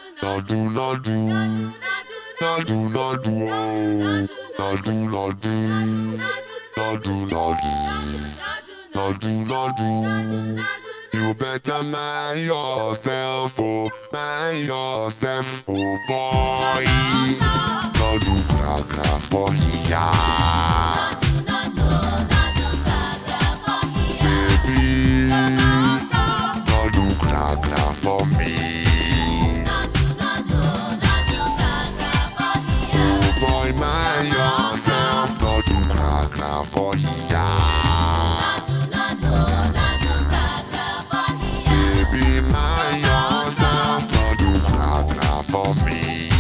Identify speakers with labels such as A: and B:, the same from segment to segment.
A: Nadu nadu, nadu nadu, oh. Nadu nadu, nadu nadu, nadu nadu. You better mind yourself, oh, mind yourself, oh boy. Nadu gra gra for ya, baby. Nadu gra gra for me. Oh boy, mind yourself, nadu gra gra for ya. Baby, mind yourself, nadu gra gra for me.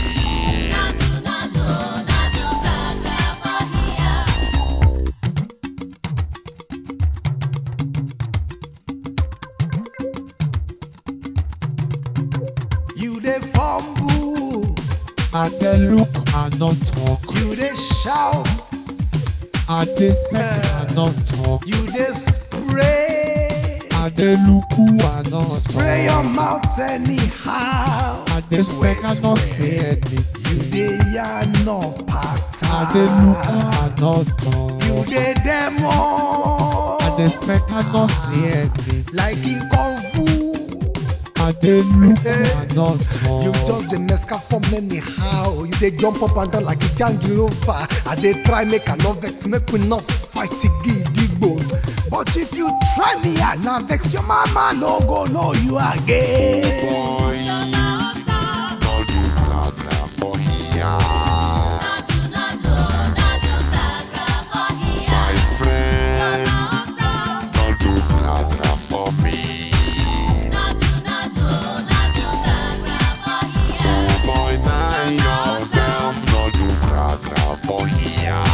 B: You dey fumble,
C: I dey look and not talk.
B: you dey shout,
C: I dey speak and not talk.
B: you dey spray.
C: I dey look and not
B: Spray your
C: talk.
B: mouth anyhow.
C: I dey speak and not say anything.
B: You dey yarn no
C: I dey look
B: pattern.
C: and not talk.
B: You dey demo.
C: I dey speak and not say anything.
B: like e kung fu.
C: I dey look and not talk.
B: You just dey mesca form anyhow. You dey jump up and down like a jangirova. I dey try make I no vex, make we no fight gidigbo. But if you try me, I na vex your mama no go know you again.
A: Boy, nadu gra gra for ya. My friend, nadu gra gra for me. Oh boy, mind yourself, nadu gra gra for ya.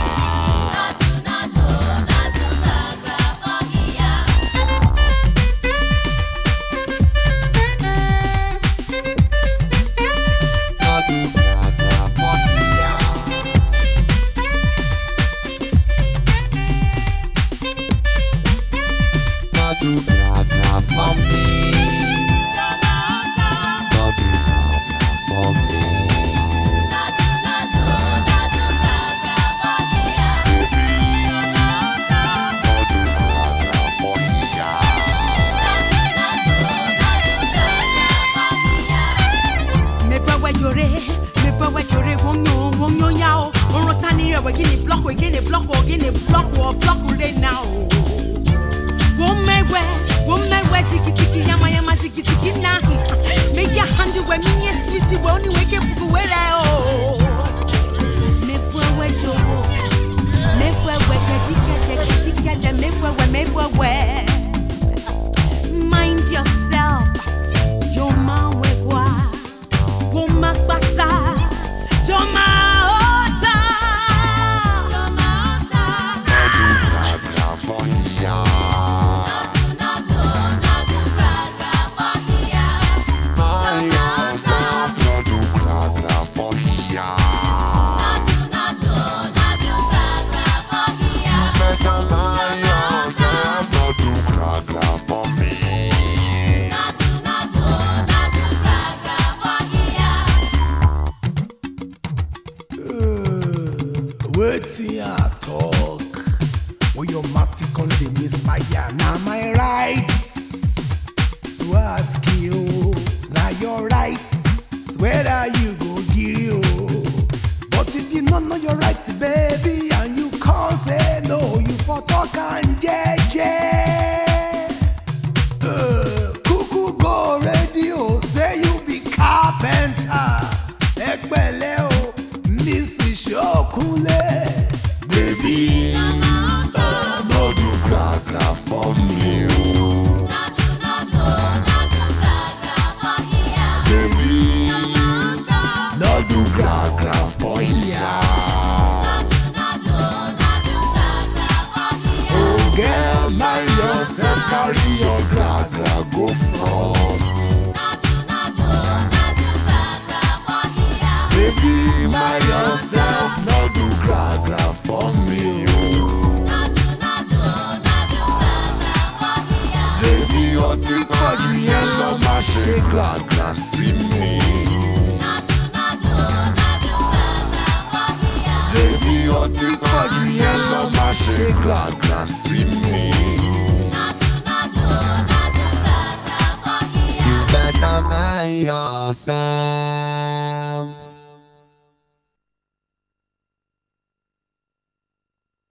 A: Nadu gra gra for ya. Nadu gra gra for me. Nadu gra gra for me. Nadu gra gra for ya.
D: mefewe jore mefewe jore wonyo wonyo yao orota ni rewe gini block we gini block we gini block we block we now womewe womewe ziki ziki yama yama ziki ziki na make your hand we minye squeeze we only wake up we re o mefewe joro mefewe kedike kedike de mefewe mefewe mind yourself Joma wegwa, woma kpasa, joma ota.
A: Nadu gra gra for ya. Mind yourself, nadu gra gra for ya. Better mind yourself, nadu gra gra for me.
B: Wetin I talk? When your mouth con dey misfire, na my right to ask you. Na your right whether you go gree o. But if you no know your right, baby, and you come say no, you for talk am jeje. Uh, Kuku go radio say you be carpenter. Ẹgbẹ́lẹ́ o, Mrs. Ṣókúnlé.
A: Baby, nadu gra gra for me. oh. Baby, nadu gra gra for ya. Oh girl, mind yourself.
B: tí pọ̀ jù yẹn lọ má ṣe gàgà sí mi.
A: You better mind yourself.